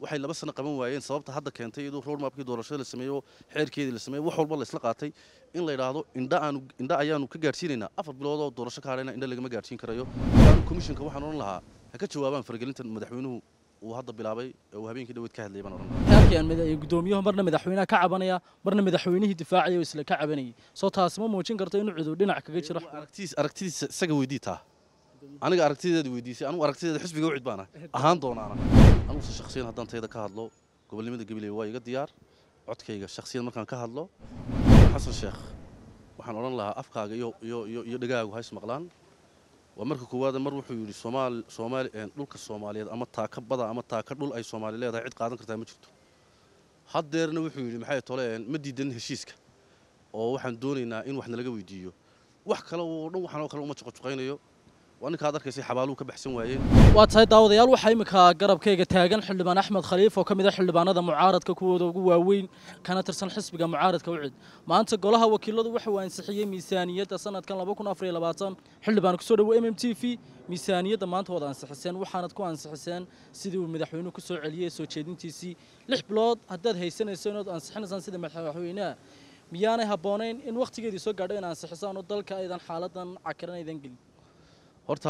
waxay laba sano qaban waayeen sababta hadda keentay iyadoo roadmapkii doorashada la sameeyo xeerkeedii la sameeyo wax walba la isla qaatay in la yidhaahdo indha aanu indha ayaanu ka gaadhsiinaynaa afar bilood oo doorasho ka hadhayna indha lagama gaadhsiin karayo aanu komishinka waxaan odhan lahaa ha ka jawaabaan faragelintan madaxweynuhu uu hadda bilaabay ee uu habeenkii dhaweyd ka hadlayay baan odhan lahaa halkan gudoomiyuhu marna madaxweynaha ka cabanaya marna madaxweynihii difaacaya oo isla ka cabanayay soo taasi ma muujin karto inuu cudur dhinac kaga jiro aragtidiis aragtidiisa isaga weydii taa aniga aragtideeda weydiisay anugu aragtideeda xisbiga ucid baana ahaan doonaana anuguse shakhsiyan haddaan tayda ka hadlo gobolnimada gabiley waa iga diyaar codkayga shakhsiyan markaan ka hadlo xasan sheekh waxaan odhan lahaa afkaaga iyo iyo iyo iyo dhegaagu hays maqlaan waa marka koowaada mar wuxuu yidhi soomaali soomaali dhulka soomaaliyeed ama taaka bada ama taaka dhul ay soomaali leedahay cid qaadan kartaa ma jirto haddeerna wuxuu yidhi maxay tole ma diidan heshiiska oo waxaan doonaynaa in wax nalaga weydiiyo wax kale oo dhan waxaan oo kale uma juqajuqaynayo waa ninkaad arkaysay xabaaluhu ka baxsan waayeen waa tahay daawadayaal waxaa imika garabkayga taagan xildhibaan axmed khaliif oo ka mid ah xildhibaanada mucaaradka kuwooda ugu waaweyn kana tirsan xisbiga mucaaradka ucid maanta golaha wakiiladu waxa uu ansixiyey miisaaniyadda sanadkan xildhibaan kusoo dhawo m m t v miisaaniyadda maanta waad ansixiseen waxaanad ku ansixiseen sidii uu madaxweynuhu kusoo celiyey soo jeedintiisii lix bilood haddaad haysanayso inaad ansixinaysaan sida madaxweynaha miyaanay habboonayn in wakhtigeedii soo gaadho in ansixisaan oo dalka aydan xaaladan cakiran aydan gelin horta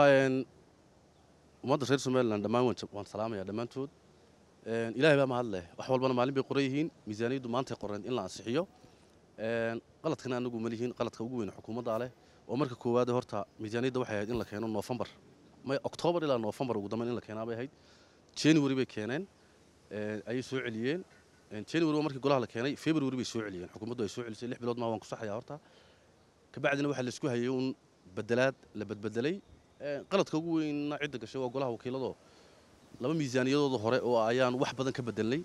ummadda reer somalilan dhammaan waan salaamayaa dhammaantood ilaahay baa mahad leh wax walbana maalin bay qoran yihiin miisaaniyaddu maantay qoreen in la ansixiyo qaladkana anagu ma lihiin qaladka ugu weyn xukuumadda leh oo marka koowaad horta miisaaniyadda waxay ahayd in la keeno noofembar may oktoobar ilaa noofembar ugu dambeyn in la keenaa bay ahayd january bay keeneen ayay soo celiyeen january waa markii golaha la keenay february bay soo celiyeen xukuumaddu ay soo celisay lix bilood maa waan ku saxayaa horta kabacdina waxaa laisku hayay un bedelaad la bedbedelay qaladka ugu weynna cidda gashay waa golaha wakiiladoo laba miisaaniyadooda hore oo ayaan wax badan ka bedelnay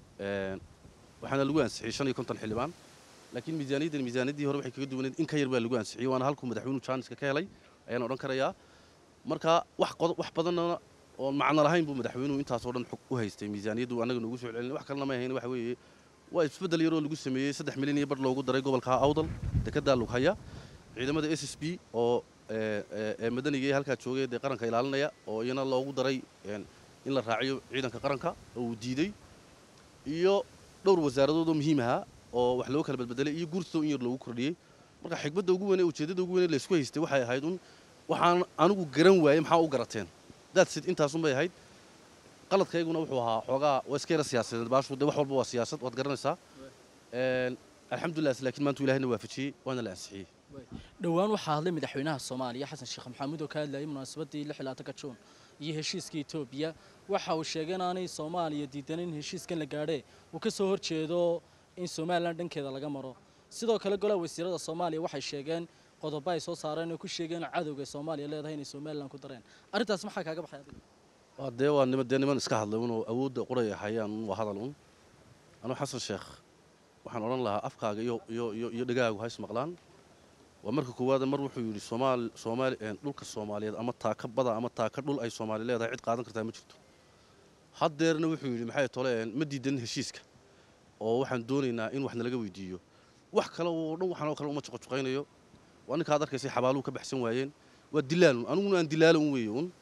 waxaana lagu ansixiyey shan iyo konton xildhibaan laakiin miisaaniyaddan miisaaniyaddii hore waxay kaga duwaneed in ka yar baa lagu ansixiyey waana halkuu madaxweynuhu jaaniska ka helay ayaan odhan karayaa marka wax wax badanna oon macno lahayn buu madaxweynuhu intaasoo dhan u haystay miisaaniyaddu annaga noogu soo celin wax kalena may ahayn waxa weeye waa isbeddel yaroo lagu sameeyey saddex milyan iyo bar loogu daray gobolka awdal dekeddaa lughaya ciidamada s s b oo ee madaniga ee halkaa joogay dee qaranka ilaalinaya oo iyana loogu daray in la raaciyo ciidanka qaranka oo uu diiday iyo dhowr wasaaradood oo muhiim ahaa oo wax loo kala badbedelay iyo guurtoo in yar loogu kordhiyey marka xigmadda ugu weyn ee ujeeddada ugu weyn ee laysku haystay waxay ahayd un waxaan anigu garan waayey maxaa u garateen daadsid intaasun bay ahayd qaladkayguna wuxuu ahaa xoogaa waa iska yara siyaasadeed baashu dee wax walba waa siyaasad waad garanaysaa alxamdulilah laakiin maanta ilahina waafajiyey waana la ansixiyey dhowaan waxaa hadlay madaxweynaha soomaaliya xasan sheekh maxamuud oo ka hadlayay munaasabadii lix ilaatanka juun iyo heshiiska etoobiya waxa uu sheegay inaanay soomaaliya diidan in heshiiskan la gaadhee uu ka soo horjeedo in somalilan dhankeeda laga maro sidoo kale golaha wasiirada soomaaliya waxay sheegeen qodobo ay soo saareen oo ku sheegeen cadowga soomaaliya leedahay inay somalilan ku dareen arrintaas maxaa kaaga baxay adiga waa dee waa nima dee niman iska hadlay unoo awoodda qoray hayaan un waa hadal un anuu xasan sheekh waxaan odhan lahaa afkaaga iyo iyo iyo iyo dhegaagu hays maqlaan waa marka koowaada mar wuxuu yidhi soomaali soomaali dhulka soomaaliyeed ama taaka bada ama taaka dhul ay soomaali leedahay cid qaadan kartaa ma jirto haddeerna wuxuu yidhi maxay tole ma diidan heshiiska oo waxaan doonaynaa in wax nalaga weydiiyo wax kale oo dhan waxaan oo kale uma juqajuqaynayo waa ninkaad arkaysay xabaaluhu ka baxsan waayeen waa dilaalun aniguna aan dilaala un weeye un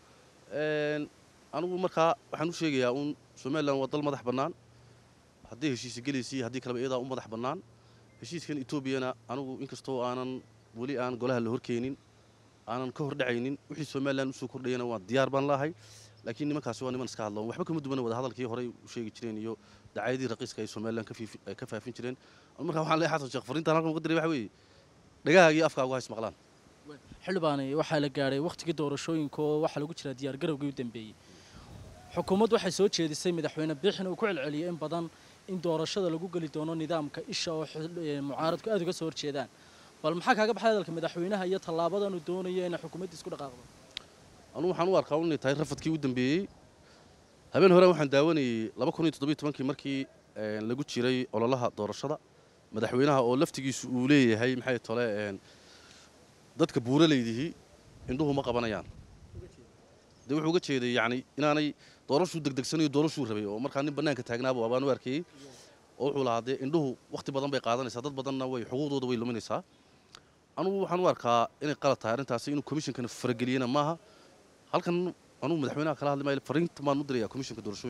anigu markaa waxaan u sheegayaa un somalilan waa dal madax bannaan hadday heshiisa gelaysay haddii kaleba iyadaa u madax bannaan heshiiskan etoobiyana anigu inkastoo aanan weli aan golaha la horkeenin aanan ka hordhacaynin wixii somalilan usoo kordhayana waa diyaar baan laahay laakiin nimankaasi waa niman iska hadloon waxba kama duwana wada hadalkii horey u sheegi jireen iyo dacaayadii raqiiska ay somalilan ka faafin jireen markaa waxaan leeyahay xasan sheekh fariintaan halkan uga diray waxa weeye dhagahaaga iyo afkaagu hays maqlaan xildhibaani waxaa la gaadhay wakhtigii doorashooyinka oo waxaa lagu jiraa diyaargarowgii u dambeeyey xukuumaddu waxay soo jeedisay madaxweyne biixin uu ku celceliyay in badan in doorashada lagu geli doono nidaamka isha oo mucaaradku aad uga soo horjeedaan bal maxaa kaaga baxay hadalka madaxweynaha iyo tallaabadan uu doonayo inay xukuumaddiis ku dhaqaaqdo anugu waxaan u arkaa inay tahay rafadkii u dambeeyey habeen hore waxaan daawanayey laba kun iyo toddobiyo tobankii markii lagu jiray ololaha doorashada madaxweynaha oo laftigiisu uu leeyahay maxay tole dadka buuraleydihii indhuhu ma qabanayaan dee wuxuu uga jeeday yacni inaanay doorashuu degdegsanayo doorashuu rabay oo markaa nin bannaanka taagnaaba abaan u arkayey oo wuxuu lahaa dee indhuhu wakhti badan bay qaadanaysaa dad badanna way xuquuqdooda way luminaysaa anugu waxaan u arkaa inay qalad tahay arrintaasi inuu komishinkana farageliyena maaha halkan anugu madaxweynaha kala hadli maayo fariinta baan u dirayaa komishinka doorashooyinka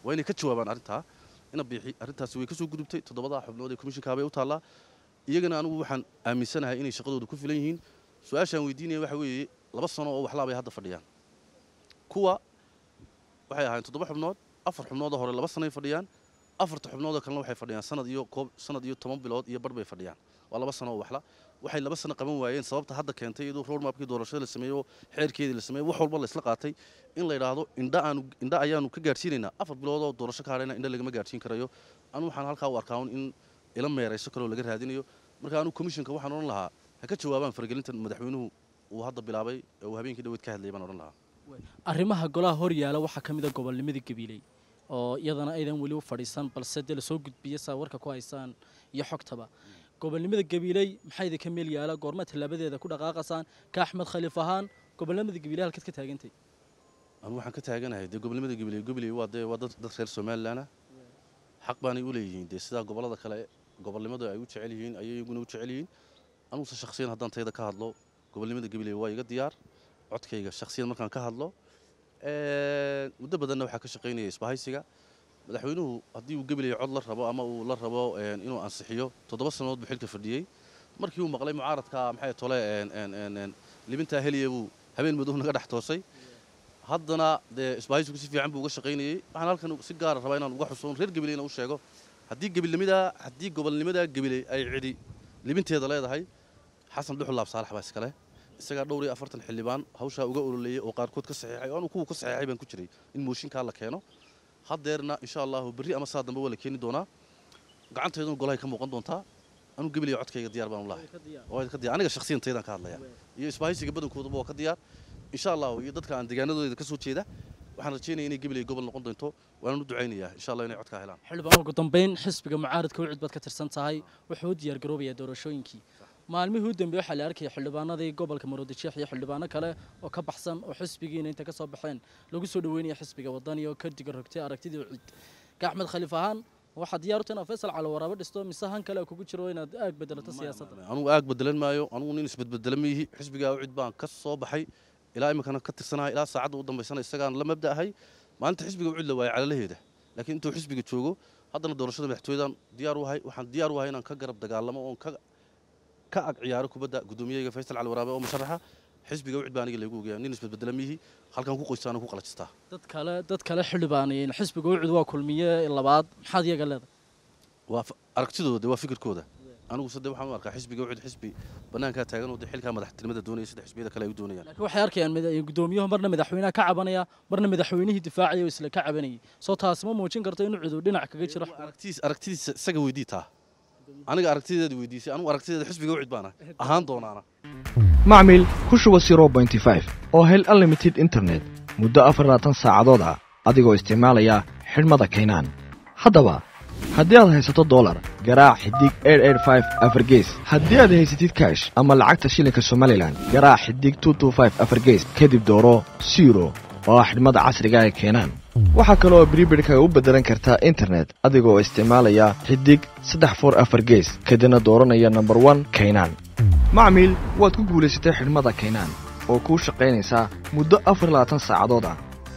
waa inay ka jawaabaan arrintaa ina biixi arrintaasi way ka soo gudubtay toddobadaa xubnood ee komishinkaabay u taallaa iyagana anigu waxaan aaminsanahay inay shaqadooda ku filan yihiin su-aashaan weydiinaya waxa weeye laba sano oo waxlaabay hadda fadhiyaan kuwa waxay ahaayeen toddoba xubnood afar xubnoodoo hore laba sanoay fadhiyaan afarta xubnoodoo kalena waxay fadhiyaan sanad iyo koob sanad iyo toban bilood iyo bar bay fadhiyaan waa laba sano oo waxla waxay laba sano qaban waayeen sababta hadda keentay iyadoo roadmapkii doorashada la sameeyo xeerkeedii la sameeyo wax walba la isla qaatay in la yidhaahdo indha aanu indha ayaanu ka gaadhsiinaynaa afar bilood oo doorasho ka hadhayna indha lagama gaadhsiin karayo anu waxaan halkaa u arkaa un in ila meerayso kaloo laga raadinayo marka anu commissionka waxaan odhan lahaa ha ka jawaabaan faragelintan madaxweynuhu uu hadda bilaabay ee uu habeenkii dhaweyd ka hadlayay baan odhan lahaa arrimaha golaha hor yaala waxaa ka mid a gobolnimada gabiiley oo iyadana aydan weli u fadhiisan balse dee lasoo gudbiya saa warka ku haysaan iyo xogtaba gobolnimada gabiiley maxaa idinka meel yaala goorma tallaabadeeda ku dhaqaaqasaan ka axmed khaliif ahaan gobolnimada gabiiley halkaad ka taagantay anu waxaan ka taaganahay dee gobolnimada gabiley gabiley waa dee waa dad dad reer somalilanah xaq baanay u leeyihiin dee sidaa gobollada kale gobolnimada ay u jecel yihiin ayay iyaguna u jecel yihiin anuguse shakhsiyan haddaan tayada ka hadlo gobolnimada gabiley waa iga diyaar codkayga shakhsiyan markaan ka hadlo muddo badanna waxaa ka shaqaynaya isbahaysiga madaxweynuhu haddii uu gabiley cod la rabo ama uu la rabo inuu ansixiyo toddoba sannadood buu xilka fadhiyey markii uu maqlay mucaaradka maxay tole libintaa heliya buu habeen madow naga dhex toosay haddana dee isbahaysigu si fiican buu uga shaqaynayey waxaan halkan si gaara rabaa inaan uga xuso reer gabileyna u sheego haddii gabilnimadaa haddii gobolnimadaa gabiley ay cidhi libinteeda leedahay xasan dhuxul laab saalax baa iskale isagaa dhowr iyo afartan xildhibaan hawshaa uga ololeeyey oo qaarkood ka saxiixay oo anu kuwa ka saxiixay baan ku jiray in mooshinkaa la keeno haddeerna insha allahu berri ama saa dambe waa la keeni doonaa gacanteeduna golahay ka muuqan doontaa anu gabilaya codkayga diyaar baan u lahay waa ka diyaar aniga shakhsiyan taydaan ka hadlaya iyo isbahaysiga badankooduba waa ka diyaar insha allahu iyo dadka aan deegaanadooda ka soo jeeda waxaan rajeynaya inay gabiley gobol noqon doonto waanaan u ducaynayaa insha allah inay codkaa helaan xildhibaan ugu dambeyn xisbiga mucaaradka wicid baad ka tirsan tahay wuxuu u diyaar garoobayaa doorashooyinkii maalmihii u dambeeye waxaa la arkaya xildhibaanadii gobolka maroodijeex iyo xildhibaano kale oo ka baxsan oo xisbigiina inta ka soo baxeen lagu soo dhaweynaya xisbiga wadani oo ka diga rogtay aragtidii wicid ka axmed khaliif ahaan waxaad diyaar u tahay inaad faysal cali waraabo dhisto mise han kale kugu jiro inaad aag bedelato siyaasadda anugu aag bedelan maayo anugu nin isbedbedela miihi xisbigaa wicid baan ka soo baxay ilaa iminkana ka tirsanahay ilaa saacadda u dambaysana isagaan la mabda ahay maalinta xisbiga wicid la waayay calalaheeda laakiin intuu xisbiga joogo haddana doorashada madaxtooyadan diyaar u ahay waxaan diyaar u ahay inaan ka garab dagaalamo oon ka ka ag ciyaaro kubadda gudoomiyeyga faysal cali waraabe oo musharaxa xisbiga wicid baa aniga laygu ogeeyaa nin isbedbedela miihi halkan ku qoystaana ku qalajistaa dad kale dad kale xildhibaanayeen xisbiga wicid waa kulmiye labaad maxaad iyaga leedahay waa aragtidooda waa fikirkooda anigu sade waxaan u arkaa xisbiga wicid xisbi bannaankaa taagan oo dee xilkaa madaxtinimada doonaya sida xisbiyada kale ay u doonayaan laakiin waxay arkayaan gudoomiyuhu marna madaxweynaha ka cabanaya marna madaxweynihii difaacaya oo isla ka cabanayay soo taasi ma muujin karto inuu cidu dhinac kaga jiro aragtidiis aragtidiisa isaga weydii taa aniga aragtideeda weydiisay anigu aragtideeda xisbiga wicid baana ahaan doonaana macmil ku shuba oo hel unlimited internet muddo afarlaatan saacadood ah adigoo isticmaalaya xidhmada kaynaan haddaba haddii aad haysato dolar garaac xidig afargees haddii aad haysatid kaash ama lacagta shilinka somalilan garaac xidig afargees kadib dooro siro oo ah xidhmada casriga ee keenaan waxaa kale oo bribirhkaga u beddelan kartaa internet adigoo isticmaalaya xidig saddex for afar gees kadibna dooranaya nomber one kaynaan macmiil waad ku guulaysatay xidhmada kaynaan oo kuu shaqaynaysaa muddo afar labaatan saacadood ah